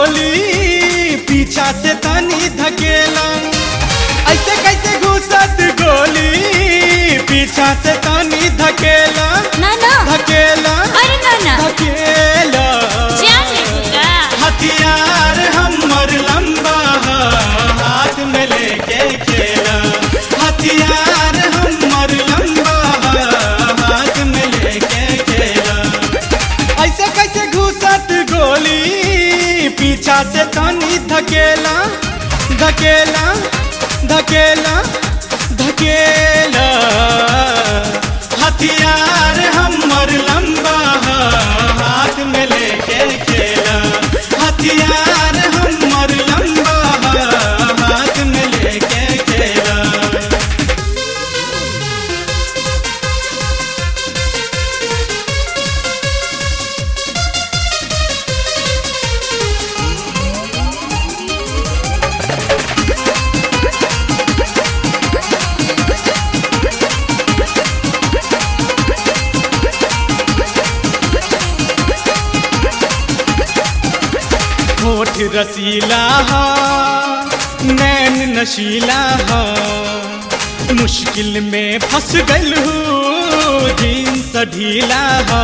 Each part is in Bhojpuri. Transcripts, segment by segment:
गोली पीछा से तनी धकेला ऐसे कैसे घुसत गोली पीछा से तनी धकेला ना ना धकेला अरे ना ना धकेला जान लेगा हथियार हमर लंबा ह, हाथ में लेके खेला हथियार हमर लंबा ह, हाथ में लेके खेला ऐसे कैसे घुसत गोली पीछा से तनी धकेला धकेला धकेला धकेला हथियार हमर लंबा ह, हाथ में लेके खेला हथियार हमर लंबा ह, हाथ में लेके खेला होठ रसीला हा नैन नशीला हा मुश्किल में फंस गल हूँ जींस ढीला हा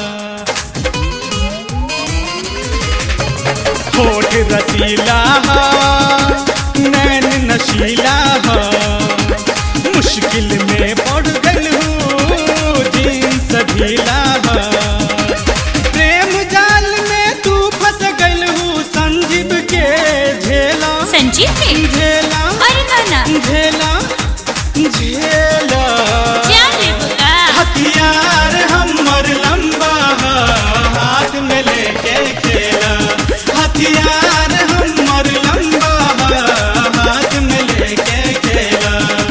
होठ रसीला हा नैन नशीला हा मुश्किल में पड़ गल हूँ जींस ढीला हा प्रेम जाल में तू फंस गल हूँ संजीव के झेला संजीव के झेला अरे ना ना झेला झेला जान लेगा हथियार हमर लंबा ह, हाथ में लेके खेला हथियार हमर लंबा ह, हाथ में लेके खेला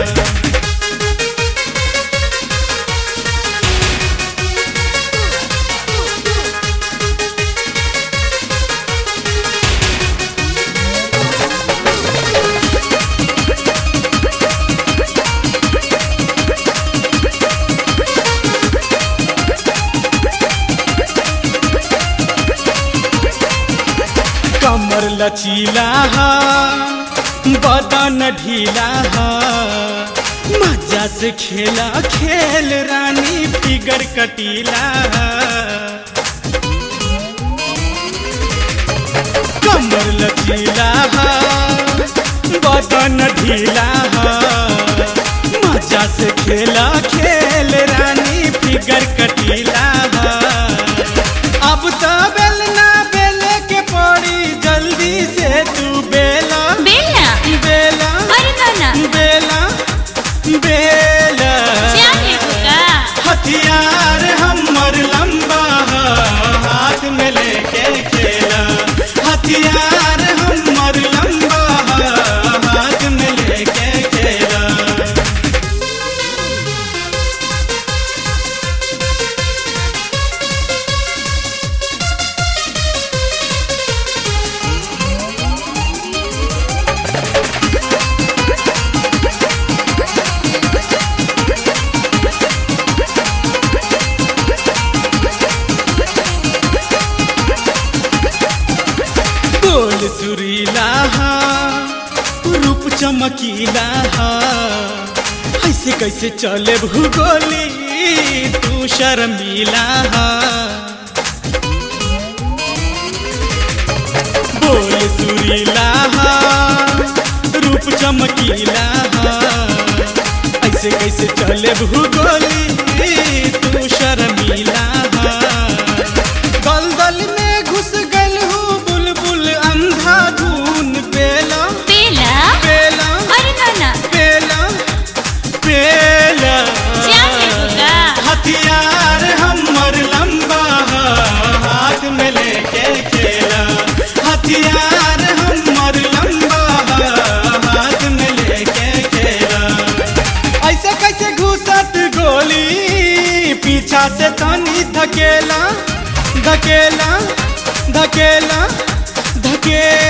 कमर लचीला हा बदन ढीला हा मजा से खेला खेल रानी फिगर कटीला हा कमर लचीला हा बदन ढीला हा मजा से खेला खेल रानी फिगर कटीला हा अब तो बेलना बेले के पड़ी जल्दी से तू बेला बेलना बेला अरे ना ना बेला बेला जान लेगा हथियार हमर लंबा ह, हाथ में लेके खेला हथियार हमर लंबा ह, हाथ में लेके खेला बोल सुरीला हा रूप चमकीला हा ऐसे कैसे चले भूगोली तू शर्मीला हा बोल सुरीला हा रूप चमकीला हा ऐसे कैसे चले भूगोली तू शर्मीला हा दलदल में घुस गल हूँ बुलबुल अंधा धून पेला बेला पेला अरे ना ना पेला पेला जान लेगा हथियार हमर लंबा ह, हाथ में लेके खेला हथियार हमर लंबा ह, हाथ में लेके खेला ऐसे कैसे घुसत गोली पीछा से तनी धकेला धकेला धकेला धकेला